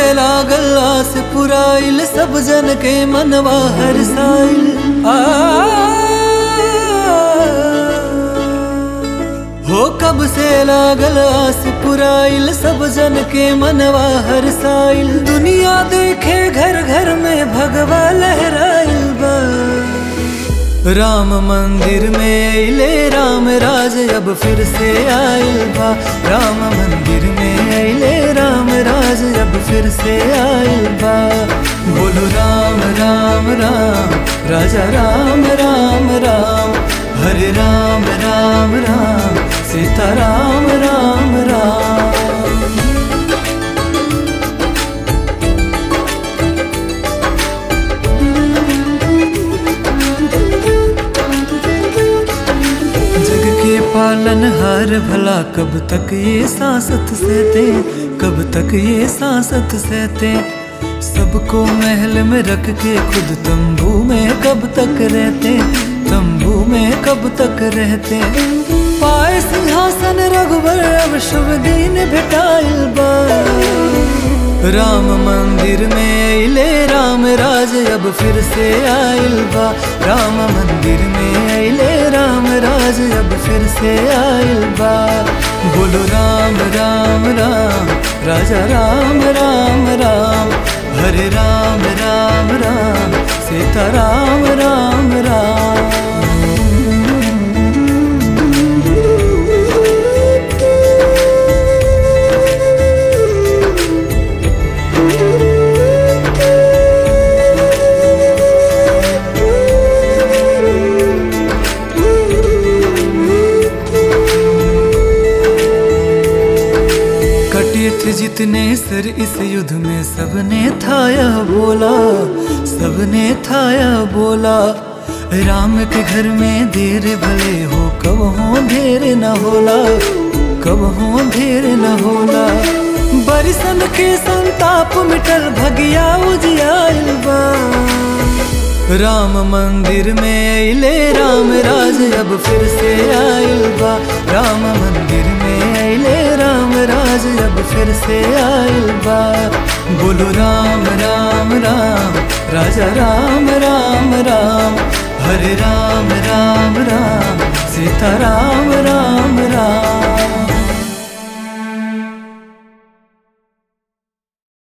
लागल आस पुराइल सब जन के मनवा हर साइल आ हो कब से लागल आस पुराइल सब जन के मनवा हर साइल दुनिया देखे घर घर में भगवा लहराइल बा राम मंदिर में अले राम राज अब फिर से आइल बा राम मंदिर में अले राम राज अब फिर से आइल बा बोलो राम राम राम राजा राम राम राम हरे राम राम राम सीता राम राम राम जग के पालन हार भला कब तक ये सांसत सहते कब तक ये सांसत सहते सबको महल में रख के खुद तंबू में कब तक रहते तंबू में कब तक रहते पाए सिंहासन रघुबर अब शुभ दिन भेटाइल बा राम मंदिर में अले राम राज अब फिर से आइल बा राम मंदिर में अले राम राज अब फिर से आइल बा बोलो राम राम राम राजा राम राम राम हरे राम राम राम सीता राम राम राम कटे थे जितने सर इस युद्ध में सबने था यह बोला सबने था यह बोला राम के घर में देर भले हो कब हो देर न होला कब हो देर न होला बरिसन के संताप मिटल भगिया उजियाइल बा राम मंदिर में अले राम राज अब फिर से आइल बा राम मंदिर में अले राम राज अब फिर से आइल बा बोलो राम राम राम राजा राम राम राम हरे राम राम राम सीता राम राम राम